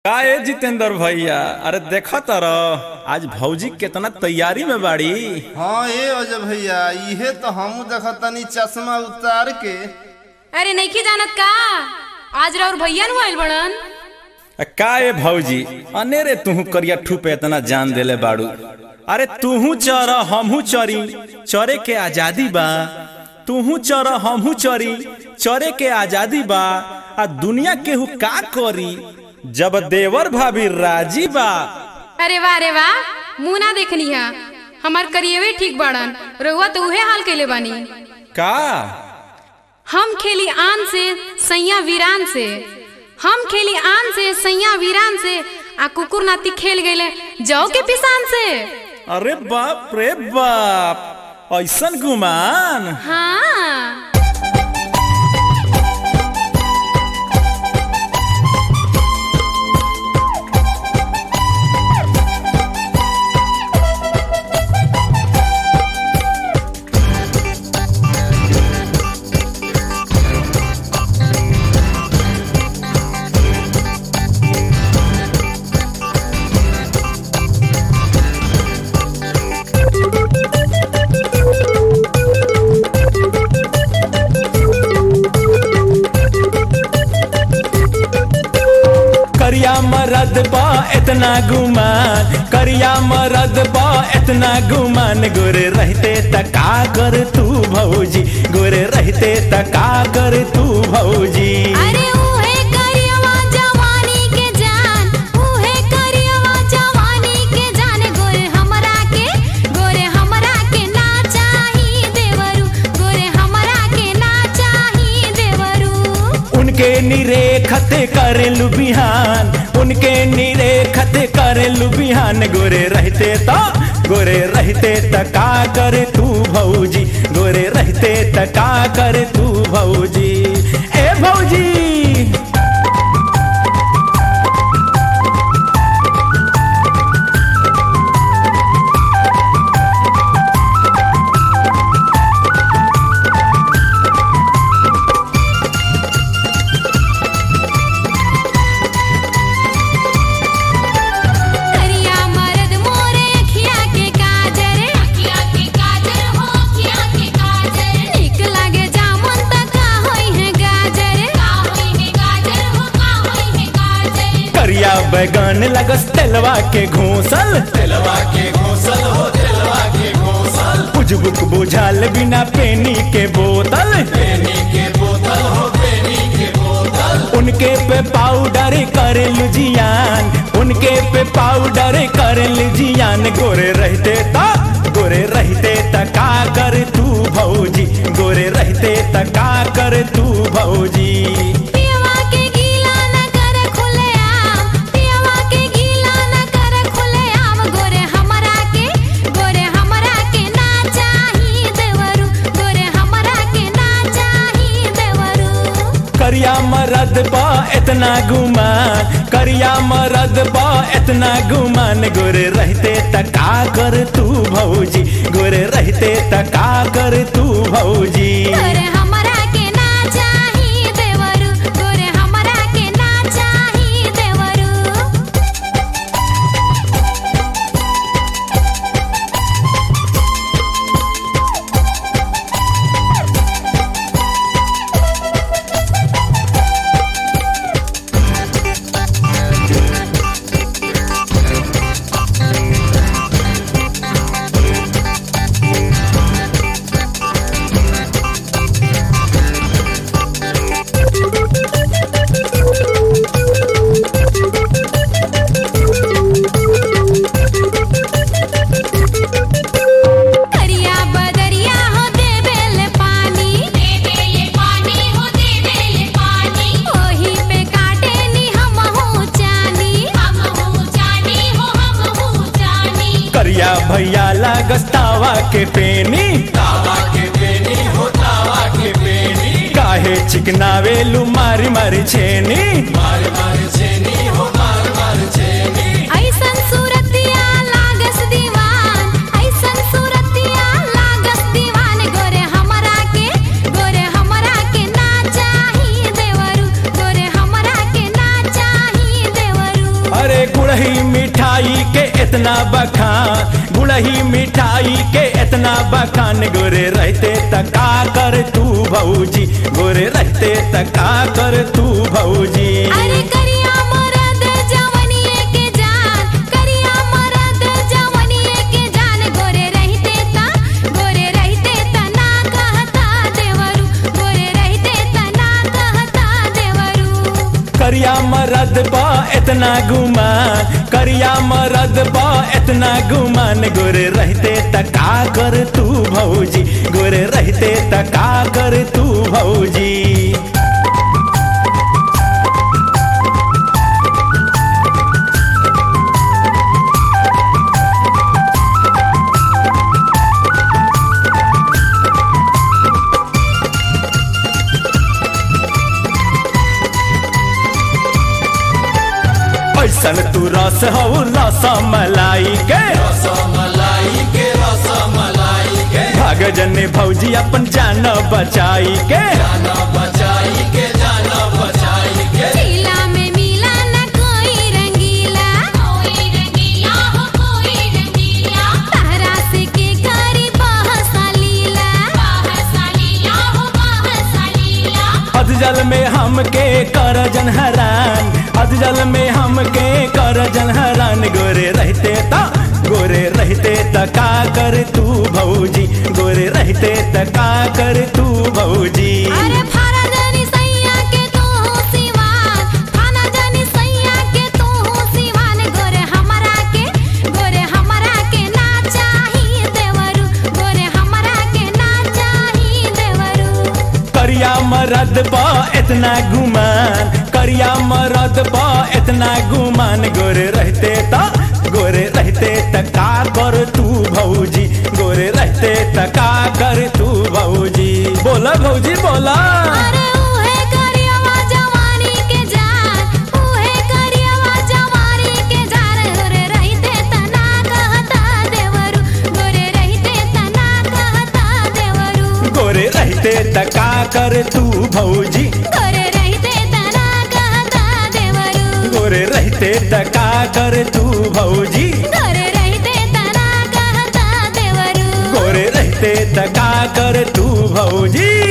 का ए जितेंद्र भैया अरे देखा तारा आज भौजी केतना तैयारी में बाड़ी हाँ ए अजय भैया इहे तो हमू देखतनी चश्मा उतार के अरे नइखे जानत का आज राउर भैया नु आइल बड़न आ, का ए भौजी अनेरे तुहू करिया ठुप इतना जान देले बाड़ू अरे तुहू चर हमहू चरी चरे के आजादी बा तुहू चर हमहू चरी चरे के आजादी बा आ दुनिया केहू का करी जब देवर भाभी राजी बा अरे वाह रे वाह मुंह ना देखनी है हमार करिएवे ठीक बाड़न रहुआ तो उहे हाल कैले बानी का हम खेली आन से सैया वीरान से हम खेली आन से सैया वीरान से आ कुकुर नाती खेल गए जाओ के पिसान से अरे बाप रे बाप ऐसन गुमान हाँ करिया मरद बा इतना गुमान करिया मरद बा इतना गुमान गोरे रहते तका कर तू भौजी गोरे रहते तका कर तू भौजी अरे उहे करियवा जवानी के जान उहे करियवा जवानी के जान गोरे हमरा के गोरे हमरा के ना चाही देवरू गोरे हमरा के ना चाही देवरू उनके निरेखत करेलु बिहान उनके निरेखत करेलु बिहान गोरे रहते ता गोरे रहते तका कर तू भौजी गोरे रहते तका कर तू भौजी ए भौजी करिया मर्द मोरे अखिया के काजर अखिया के काजर हो अखिया के काजर निक लागे जामुन त का होई है गाजर का होई है गाजर हो का होई है गाजर करिया बैगन लगस तेलवा के घोसल तेलवा के घोसल हो तेलवा के घोसल उजबुक बुझाल बिना पेनी के बोतल पेनी के बोतल हो पेनी के बोतल उनके पे पाउडर करे लुजियान उनके पे पाउडर करे लुजियान गोरे रहते ता गोरे रहते तका कर तू भौजी गोरे रहते तका कर तू भौजी पियवा के गीला न कर खुले आम पियवा के गीला न कर खुले आम गोरे हमरा के गोरे हमरा के ना चाही देवरू गोरे हमरा के ना चाही देवरू करिया मरद बा इतना गुमान करिया मरद बा इतना गुमान गोरे रहते तका कर तू भौजी गोरे रहते तका कर तू भौजी गोरे हमरा के ना चाही देवरू गोरे हमरा के ना चाही देवरू करिया बदरिया हो देबेले पानी देबेले पानी हो देबेले पानी ओही पे काटे नी हम हो चानी हम हो चानी हो हम हो चानी करिया भैया लागस तावा के पेनी तावा के पेनी हो तावा के पेनी काहे चिकनावे लू मारी मारी छेनी मारी मारी छेनी हो मारी मारी छेनी ऐसन सूरतिया लागस दीवान ऐसन सूरतिया लागस दीवान गोरे हमरा के गोरे हमरा के ना चाही देवरू गोरे हमरा के ना चाही देवरू इतना बखान गुड़ही मिठाई के इतना बखान गोरे रहते तका कर तू भौजी गोरे रहते तका कर तू भौजी अरे करिया मरद जवनिए के जान करिया मरद जवनिए के जान गोरे रहते ता गोरे रहते ता ना कहता देवरू गोरे रहते ता ना कहता देवरू करिया मरद बा इतना गुमान करिया मरद बा इतना गुमान गोरे रहते तका कर तू भौजी गोरे रहते तका कर तू भौजी ऐसन तू रस हो रस मलाई के भाग जने भौजी अपन जान बचाई के चीला में मिला ना कोई रंगीला कोई रंगीला हो कोई रंगीला तारा से के करी बहसा लीला बहसा लीला हो बहसा लीला अधजल में हमके कर जन हरान अधजल में हमके कर जन हरान गोरे रहते ता गोरे रहते तका कर तू भौजी गोरे रहते तका कर तू भौजी अरे फारा जानी सैया के तू हो सिवान फाना जानी सैया के तू हो सिवान गोरे हमरा के गोरे हमरा के ना चाही देवरू गोरे हमरा के ना चाही देवरू करिया मरद बा इतना गुमान करिया मरद बा इतना गुमान गोरे रहते ता गोरे रहते तका कर तू भौजी गोरे रहते तका कर तू भौजी बोला भौजी बोला अरे उहे करियवा जवानी के जान उहे करियवा जवानी के जान गोरे रहते तना कहता देवरू गोरे रहते तना कहता देवरू गोरे रहते तका कर तू भौजी गोरे रहते तना कहता देवरू गोरे रहते तका कर तू भौजी गोरे रहते तना कहता देवरू गोरे रहते तका कर तू भौजी